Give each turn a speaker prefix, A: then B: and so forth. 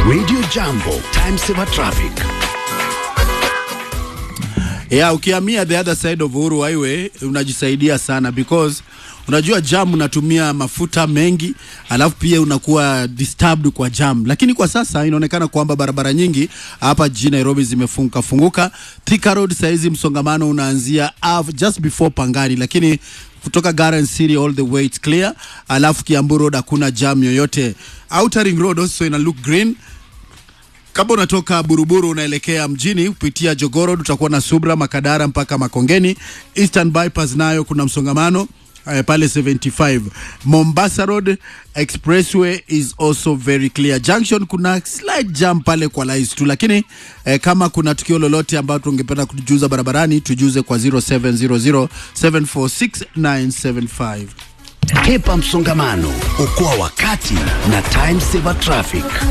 A: Radio Jambo, time saver traffic.
B: Yeah, ukihamia the other side of Uhuru Highway unajisaidia sana because unajua jam unatumia mafuta mengi, alafu pia unakuwa disturbed kwa jam. Lakini kwa sasa inaonekana kwamba barabara nyingi hapa jijini Nairobi zimefunguka funguka. Thika Road saizi msongamano unaanzia av- just before Pangani, lakini kutoka Garden City all the way it's clear. Alafu Kiambu Road hakuna jam yoyote. Outer Ring Road also ina look green kama unatoka Buruburu unaelekea mjini kupitia Jogoro, utakuwa na Subra, Makadara mpaka Makongeni. Eastern Bypass nayo kuna msongamano eh, pale 75. Mombasa Road Expressway is also very clear. Junction kuna slight jam pale kwa Lais tu, lakini eh, kama kuna tukio lolote ambalo tungependa kujuza barabarani tujuze kwa 0700 746
A: Hepa msongamano, okoa wakati na time saver traffic.